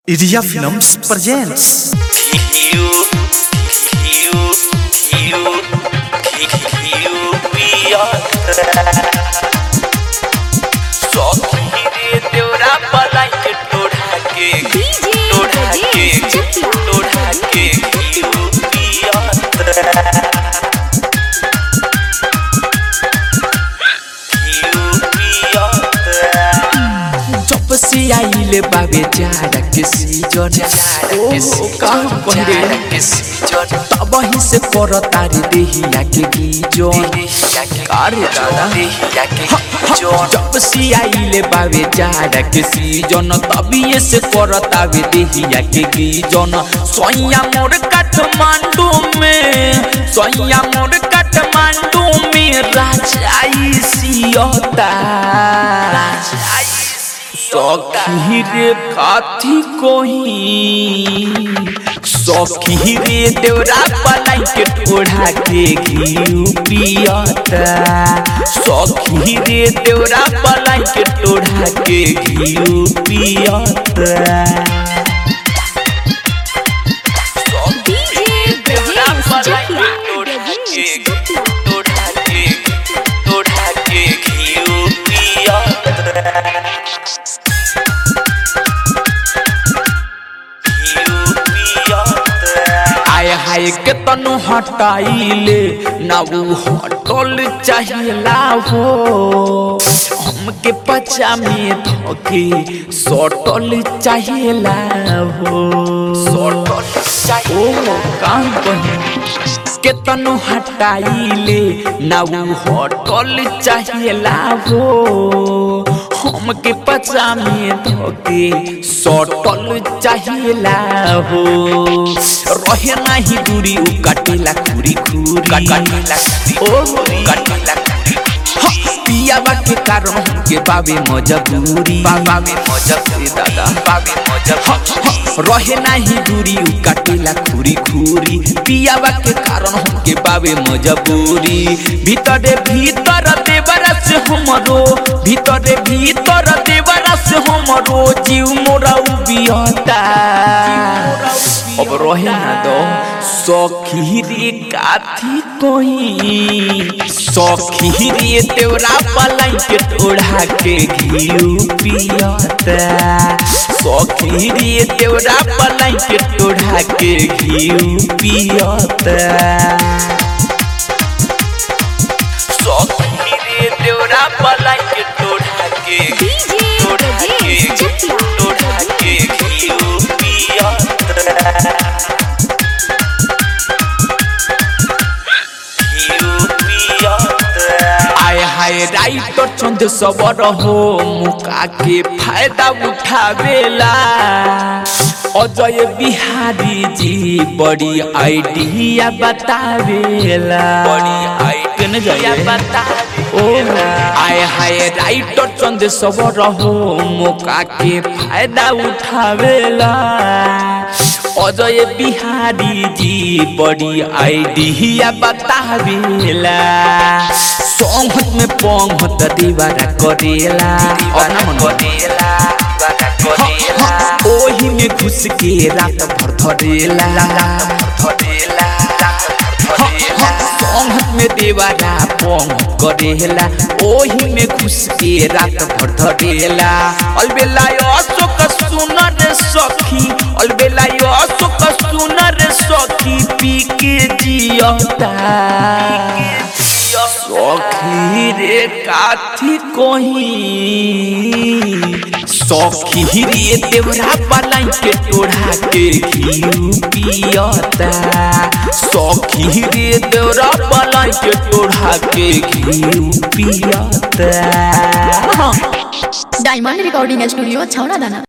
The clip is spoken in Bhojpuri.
Iria Films presents जब से आइले बाबे जाड़ा के सीजन ओ कहाँ पहले तब ही से कर तारी देहिया के गीजन अरे दादा जब से आइले बाबे जाड़ा के सीजन तभी से कर तावे देहिया के गीजन सोया मोर काठमांडू में सोया मोर काठमांडू में राजाई सियता सखी रे काथी कोही सखी रे देवरा पलाई के ठोड़ा के घी पियता सखी रे देवरा पलाई के ठोड़ा के घी पियता आय हाय के तनु हटाइले ना ऊ हटल चाहिला हो हमके पचा में धोके सटल चाहिला हो सटल ओ काम बनी के तनु हटाइले ना ऊ हटल चाहिला हो हमके पचा में धोके सटल चाहिला हो रहे नाही दूरी उ काटेला खुरी खुरी काटेला ओ काटेला पियावा के कारण हमके बाबे मजबूरी बाबे मजबूरी दादा बाबे मजबूरी रहे नाही दूरी उ काटेला खुरी खुरी पियावा के कारण हमके बाबे मजबूरी भीतरे भीतर देवरा से हमरो भीतरे भीतर देवरा से हमरो जीव मोरा उबियता अब रहे ना दो सखी रे काथी कोई सखी रे तेवरा पलाई के टोढ़ा के घी पियता सखी रे तेवरा पलाई के टोढ़ा के घी पियता सखी रे तेवरा पलाई के टोढ़ा के टोढ़ा के टोढ़ा के घी पियता आय हाय राइटर चंद सबर हो मुका के फायदा उठावेला अजय बिहारी जी बड़ी आइडिया बतावेला बड़ी आइडिया बतावे ओ आय हाय राइटर चंद सबर हो मुका के फायदा उठावेला अजय बिहारी जी बड़ी आइडिया बतावेला संहत में पंहत दीवारा करेला अपना मन करेला ओही में घुस के रात भर धरेला धरेला संहत में देवारा पंग करेला ओही में घुस के रात भर धरेला अलबेला अशोक सुनर सखी अलबेला अशोक सुनर सखी पी के जियता सखी रे काथी कोही सखी रे देवरा पलाई के टोढ़ा के घी पियता सखी रे देवरा पलाई के टोढ़ा के घी पियता डायमंड रिकॉर्डिंग स्टूडियो छौड़ा दाना